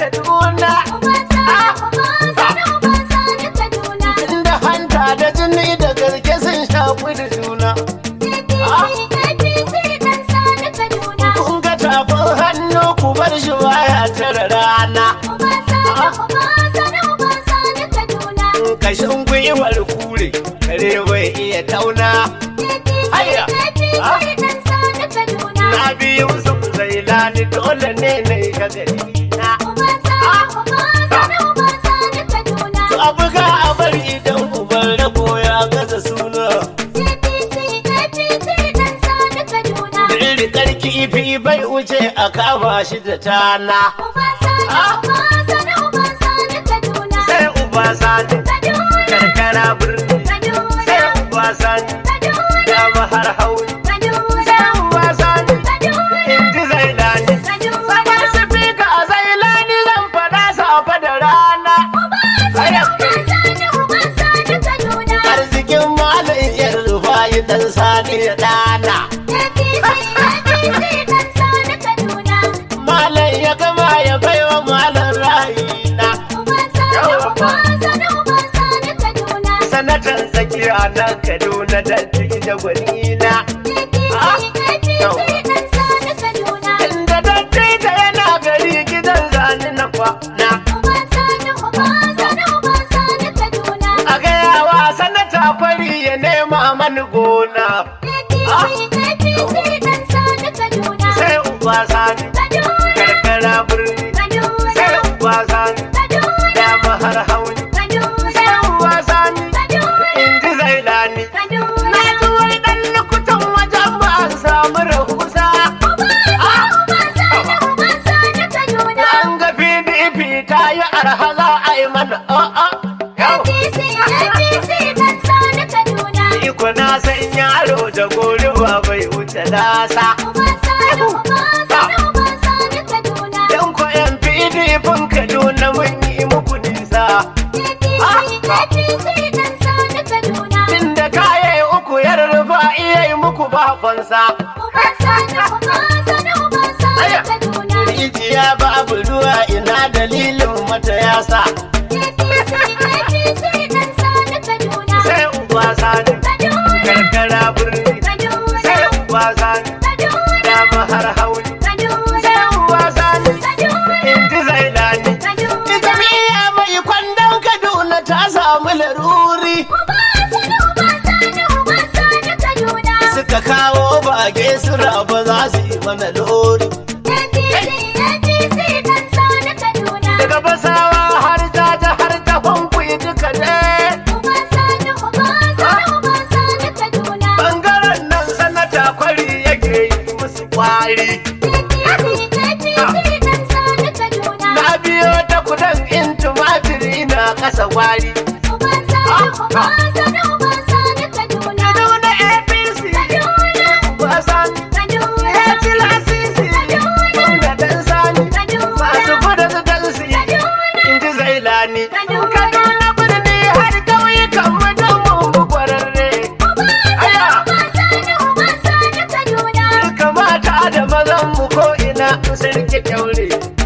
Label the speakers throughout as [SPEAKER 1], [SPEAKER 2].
[SPEAKER 1] Kaduna. Inda hanta da jini da garke sun shafi da juna. Kun ga tafin hannu ku bar shi baya tara rana. Kashin gwiwar kure, kare bai iya tauna. Hayya! Na biyu su zai lani dole ne na yi gagari na. To abu ga a bari idan uban rabo ya gaza suna. Rikar kifi bai wuce a kama shi da tana. Sai uba sani, karkara birni. Sai uba sani, dama har hauni. Sai uba sani, inji zai lani. Sabar su fika a zai lani zan faɗa safa da rana. Arzikin malam yan rufayi dan sani ya ɗana. Malam ya gama ya baiwa malam ra'ayina. Sanatan tsakiya na Kaduna da da gwanina. Inda dattita yana gari gidan zani na kwana. A gayawa sanata kwari ya nema mani gona. Sai uba sani, karkara birni. Sai uba sani, dama har hauni. Sai uba sani, inji zai lani. Na ji wani ɗan lokutan wajen ba an samu rahusa. An ga PDP ta yi arha za a yi mana a'a. Yau, iko na san yaro da gori ba bai wuce lasa. Yan ko yan PDP Kaduna mun yi muku nisa. Inda kaye uku yar rufa iya yi muku babansa. Rijiya babu ruwa ina dalilin mata yasa. Sai uba sani, karkara birni. Sai uba sani, dama har hauni. Sai uba sani, inji zai lani. Jami'a mai kwandon Kaduna ta samu laruri. Suka kawo bage su raba za su yi mana lori. Daga basawa har ta ta har ta fankuyi duka ne. Bangaren nan sanata kwari yake yi musu kwari. Na biyo ta kudan in tumatiri na kasa kwari. Kaduna APC, Ubasani, ya ci lasisi, Gwamna Dan Sani, masu gudu su dansi, in ji Zailani. Kaduna birni har ƙauyukan mu don mu kwararre. Aya, kamata da mazan mu ko ina sun rike kyaure.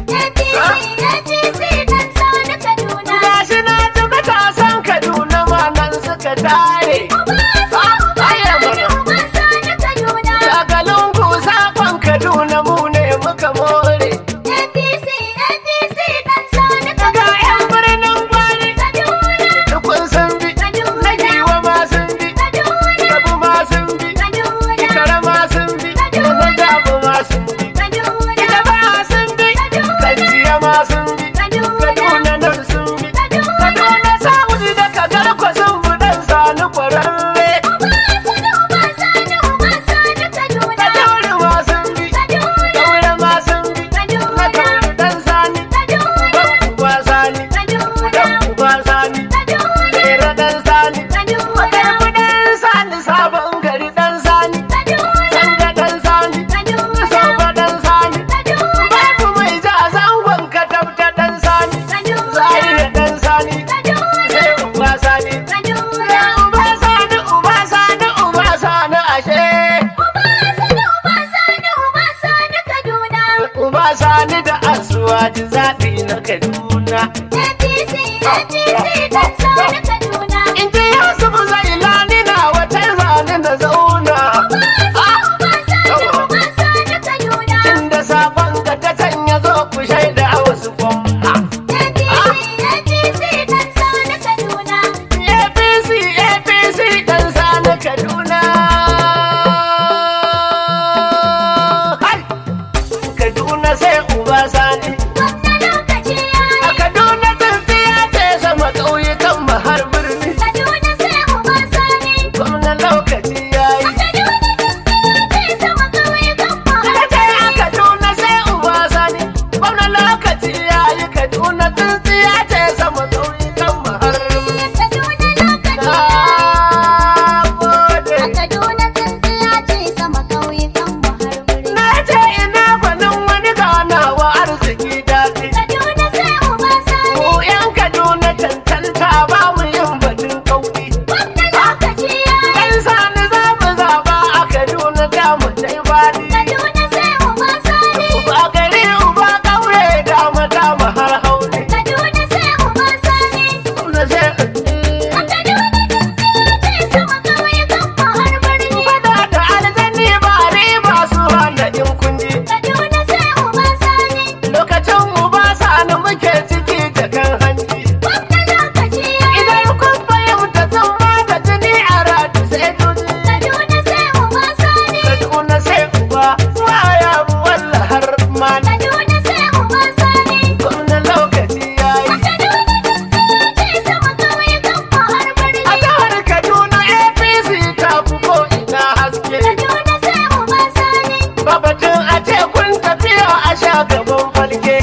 [SPEAKER 1] Gashi na ji matasan Kaduna ma nan suka tare. Shagalin ku sakon Kaduna mu ne muka more. Ga 'yan birnin gwari, tukun sun bi, na giwa ma sun bi, gabu ma sun bi, ikara ma sun bi, na jabu ma sun bi, ita ba sun bi, kanciya ma sun bi, Kaduna nan sun bi, Kaduna South da Kagarko sun bi dan sani kwararre. Kajauri ma sun bi, Kaura ma sun bi, na Kauri dan sani, Uba sani, Uba sani, Lera dan sani, Makarfi dan sani, Sabon gari dan sani, Sanga dan sani, Soba dan sani, Babu mai ja zangon katabta dan sani, Zariya dan sani, sai Uba sani, sai Uba sani, Uba sani, Uba sani ashe. Uba sani da asuwa ji zaɓi na na Kaduna.
[SPEAKER 2] APC, APC dan sani Kaduna.
[SPEAKER 1] In ji Yusuf Zailani na wata zane na zauna. Inda sabon ga ta canya zo ku shaida a wasu gwamna. APC, APC dan sani Kaduna. Hai! Kaduna sai uba sani. A Kaduna tafiya ce sama ƙauyukan mu har birni. Gwamna lokaci ya yi. Kace a Kaduna sai uba sani. Gwamna lokaci ya yi Kaduna tafiya ce sama ƙauyukan mu har birni. Na gode. Na ce ina gwanin wani ganawa arziki daɗi. Mu 'yan Kaduna cancanta ba mu yin batun kauɗi. Ɗan sani za mu zaɓa a Kaduna ta mu tai baɗi. Uba gari uba ƙauye da mata mu har haure. Kuna sai Fada da aljani ba riba su hana in kunji. Lokacin uba sani muke ciki da kan hanji. Idan kun fahimta zan ba da jini a ratu sai tuji. Kaduna sai uba waya walla har ma gwamnan lokaci ya yi. A jihar Kaduna APC ta fi ko ina haske. Babatun a ce kun tafiya a sha gaban falke.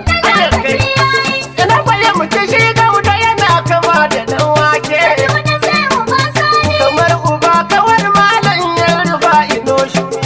[SPEAKER 1] Ina fahimci shi gauda yana kama da dan wake. Kamar uba kawar malam ya rufa ino shuni.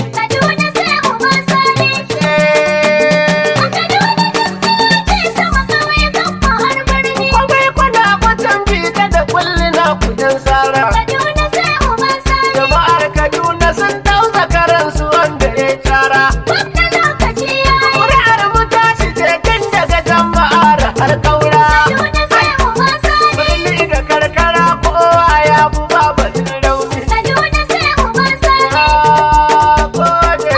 [SPEAKER 1] Kwamai kwana kwatan bita da kulli na kudin sara. Jama'ar Kaduna sun dau zakaransu wanda ya tara. Kuri'ar mu tashi ce tun daga jama'ar har kaura. Birni da karkara kowa ya bu babatin rauni. Na gode.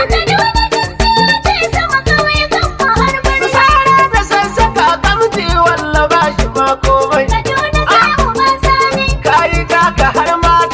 [SPEAKER 1] Sara da sassaka kamti walla ba shi ma komai. Kayi taka har ma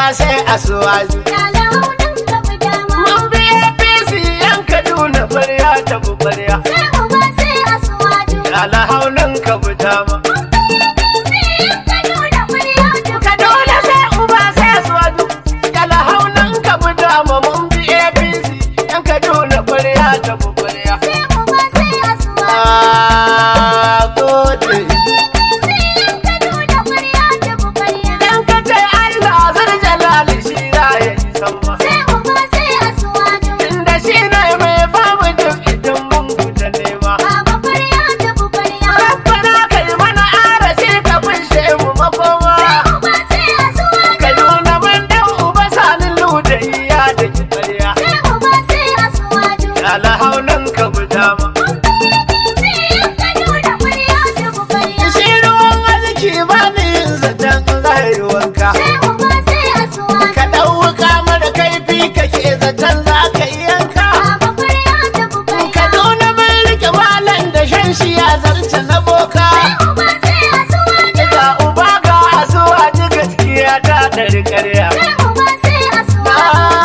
[SPEAKER 1] sai asuwaji
[SPEAKER 2] Lala haunin ka fi dama.
[SPEAKER 1] mun bi apc yan kaduna kwarya ta bu kwarya
[SPEAKER 2] Sai uba sai asuwaju.
[SPEAKER 1] alhaunan ka fita ma
[SPEAKER 2] Sai yan Kaduna kuriya ta
[SPEAKER 1] kaduna sai uba sai asuwaji alhaunan ka fita ma mun bi apc yan kaduna kwarya ta bu kwarya
[SPEAKER 2] Sai uba sai asuwaju.
[SPEAKER 1] a gode
[SPEAKER 2] Sai yan Kaduna kuriya ta bukariya.
[SPEAKER 1] dan ka ce allah zan jalali shi za ya yi sama
[SPEAKER 2] Sai uba sai asuwaju.
[SPEAKER 1] inda shi ne mai bamu duk idan mun fita nema
[SPEAKER 2] Baba kuriya ta bukariya.
[SPEAKER 1] rabbana kai mana arashi ka bushe mu makoma
[SPEAKER 2] Sai uba sai asuwaju.
[SPEAKER 1] Kaduna mun dan uba sanin ludayya da kitarya.
[SPEAKER 2] Sai uba sai asuwaju.
[SPEAKER 1] Alhaunan ka guda ma.
[SPEAKER 2] Sai yan Kaduna kuriya ta bukariya.
[SPEAKER 1] Shi ruwan arziki ba ni yin zaton zai wanka.
[SPEAKER 2] Sai uba sai asuwaju.
[SPEAKER 1] Ka ɗauka mara kaifi kake zaton za ka yi yanka.
[SPEAKER 2] Baba kuriya ta bukariya.
[SPEAKER 1] Kaduna mun rike malam da shan shi ya zarce na boka.
[SPEAKER 2] Sai uba sai asuwaju.
[SPEAKER 1] Ga uba ga asuwa ji gaskiya ta ɗari ƙarya.
[SPEAKER 2] Sai uba sai asuwaju.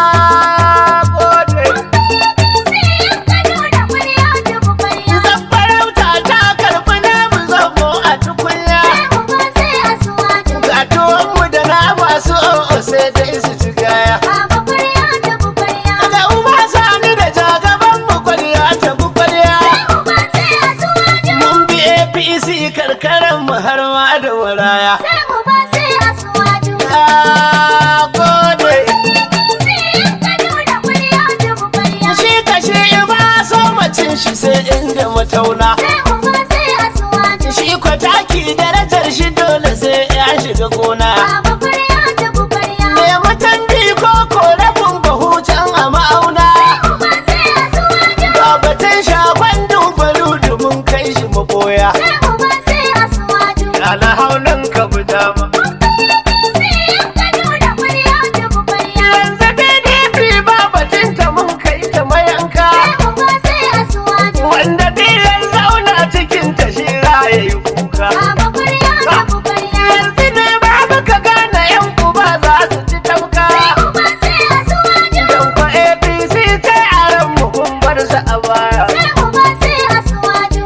[SPEAKER 1] Na gode.
[SPEAKER 2] Sai yan Kaduna kuriya ta bukariya.
[SPEAKER 1] Zan farauta ta karɓi namu zobo a tukunya.
[SPEAKER 2] Sai uba sai asuwaju.
[SPEAKER 1] Ga tuwonmu da na masu o'o sai dai su ci gaya.
[SPEAKER 2] Baba kuriya ta bukariya.
[SPEAKER 1] Ga uba sani da jagaban mu kwaliya ta bu kwaliya.
[SPEAKER 2] Sai uba sai asuwaju.
[SPEAKER 1] Mun bi APC karkaran mu har ma da waraya.
[SPEAKER 2] Sai uba sai asuwaju.
[SPEAKER 1] Na gode.
[SPEAKER 2] Sai yan Kaduna kuriya ta bukariya.
[SPEAKER 1] Shi kashe ba so macin shi sai inda matauna.
[SPEAKER 2] Sai uba sai asuwaju.
[SPEAKER 1] Shi kwataki darajar shi dole sai ya shiga gona.
[SPEAKER 2] Baba kuriya ta bukariya.
[SPEAKER 1] Me mutan ko ko rabin bahu can a ma'auna.
[SPEAKER 2] Sai uba sai asuwaju.
[SPEAKER 1] Ga batun shagon dubaru mun kai shi maboya.
[SPEAKER 2] Sai uba sai asuwaju.
[SPEAKER 1] Alhaunan ka bi dama.
[SPEAKER 2] Sai yan Kaduna kuriya ta bukariya.
[SPEAKER 1] Yanzu PDP ba batun ta mun kai ta mayanka.
[SPEAKER 2] Sai uba sai asuwaju.
[SPEAKER 1] Wanda biyan zauna cikin ta shi za ya yi kuka.
[SPEAKER 2] Baba kuriya ta bukariya.
[SPEAKER 1] Yanzu ne babu ka gane yan uba za su ci tauka.
[SPEAKER 2] Sai uba sai asuwaju.
[SPEAKER 1] Don ko APC sai a ran mu kun bar su a baya.
[SPEAKER 2] Sai uba sai asuwaju.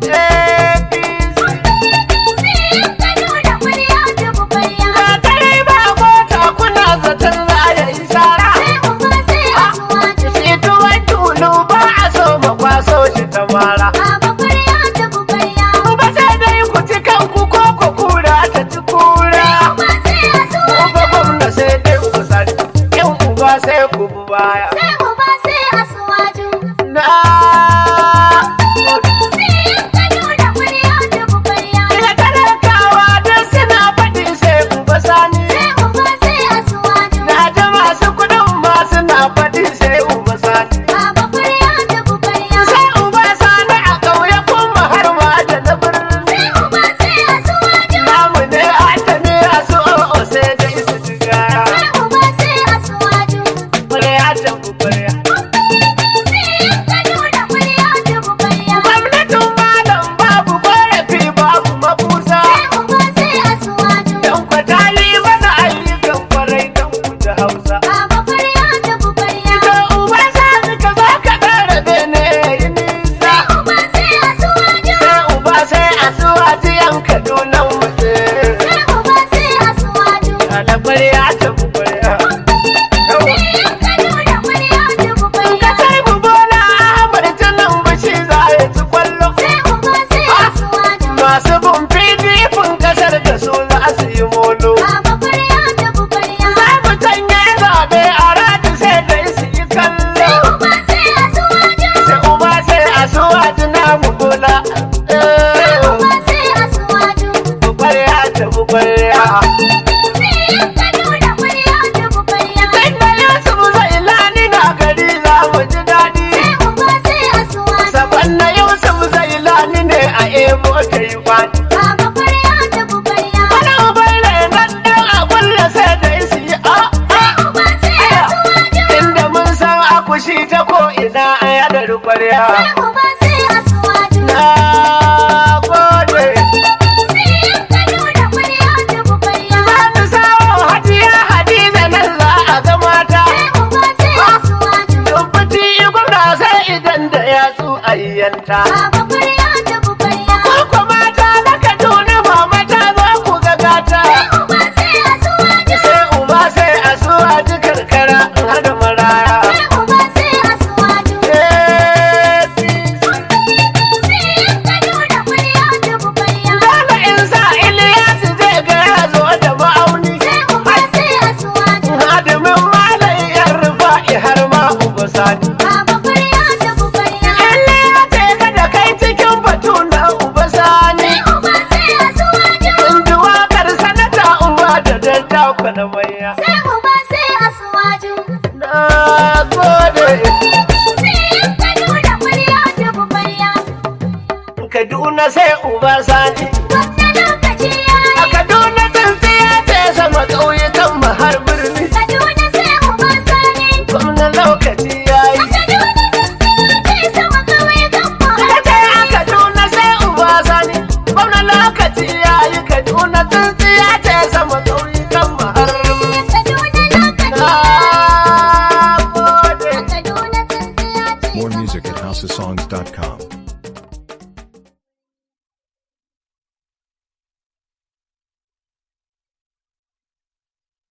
[SPEAKER 1] APC.
[SPEAKER 2] Sai yan Kaduna kuriya ta bukariya.
[SPEAKER 1] Ga dare ba mota kuna zaton za ya yi sara.
[SPEAKER 2] Sai uba sai asuwaju.
[SPEAKER 1] Shi tuwon tulu ba a so ma kwaso shi ta mara.
[SPEAKER 2] Baba kuriya ta bukariya.
[SPEAKER 1] Ba sai dai ku ci kanku ko ku kura ta ci kura.
[SPEAKER 2] Uba sai asuwaju.
[SPEAKER 1] Uba gwamna sai dai ku sani, yan uba sai ku bi baya.
[SPEAKER 2] Sai uba sai asuwaju.
[SPEAKER 1] Na
[SPEAKER 2] Sai yan Kaduna kuriya ta bukariya.
[SPEAKER 1] Ina talakawa duk suna faɗi sai uba sani.
[SPEAKER 2] Sai uba sai asuwaju.
[SPEAKER 1] Na ji masu kuɗin ma suna faɗi sai uba sani.
[SPEAKER 2] Baba kuriya ta bukariya.
[SPEAKER 1] Sai uba sani a ƙauye kuma har ma da na birni.
[SPEAKER 2] Sai uba sai asuwaju.
[SPEAKER 1] Namu ne a ta ne a su o'o sai dai su ci gaya.
[SPEAKER 2] Sai uba sai asuwaju.
[SPEAKER 1] Ƙwarya ta bu ƙwarya.
[SPEAKER 2] Sai yan Kaduna kuriya ta bukariya.
[SPEAKER 1] Gwamnatin malam babu ƙorafi babu makusa.
[SPEAKER 2] Sai uba sai asuwaju.
[SPEAKER 1] Don kwatali mana ayyukan kwarai don ku ji Hausa.
[SPEAKER 2] Baba kuriya ta bukariya.
[SPEAKER 1] To uba sani ka zo ka ƙara bene yi nisa.
[SPEAKER 2] Sai uba sai asuwaju.
[SPEAKER 1] Sai uba sai a suwaji yan Kaduna wuce.
[SPEAKER 2] Sai uba sai asuwaju.
[SPEAKER 1] Ala ƙwarya ta bu ƙwarya.
[SPEAKER 2] Sai yan Kaduna kuriya ta
[SPEAKER 1] Ka
[SPEAKER 2] bukariya.
[SPEAKER 1] sai mu bola Ahmad tunan bashi za ya ci kwallo.
[SPEAKER 2] Sai uba sai asuwaju.
[SPEAKER 1] Masu bin PDP kasar da su za su yi molo.
[SPEAKER 2] Baba kuriya ta bukariya.
[SPEAKER 1] Za mu canye zaɓe a rati sai dai su yi kallo.
[SPEAKER 2] Sai uba sai asuwaju.
[SPEAKER 1] Sai uba sai a suwa tuna mu bola.
[SPEAKER 2] Sai uba sai asuwaju.
[SPEAKER 1] Bukwarya ta bukwarya.
[SPEAKER 2] Sai yan Kaduna kuriya ta bukariya.
[SPEAKER 1] Sai da Yusuf zai lani na gari za mu ji daɗi.
[SPEAKER 2] Sai uba sai asuwaju.
[SPEAKER 1] Saban na Yusuf zai lani ne a emo ta yi kwani.
[SPEAKER 2] Baba kuriya ta bukariya.
[SPEAKER 1] Wani uban renon ɗan a kulle sai da su yi a
[SPEAKER 2] Sai uba sai asuwaju.
[SPEAKER 1] Inda mun san akushi ta ko ina a yadda kwarya.
[SPEAKER 2] Sai uba sai asuwaju.
[SPEAKER 1] Na gode.
[SPEAKER 2] Sai yan Kaduna kuriya ta bukariya.
[SPEAKER 1] Za mu sawo hajiya Hadiza nan Kaduna sai uba sani
[SPEAKER 2] Wannan lokaci ya
[SPEAKER 1] a
[SPEAKER 2] yi.
[SPEAKER 1] Kaduna tsintsiya ce sama ƙauyuka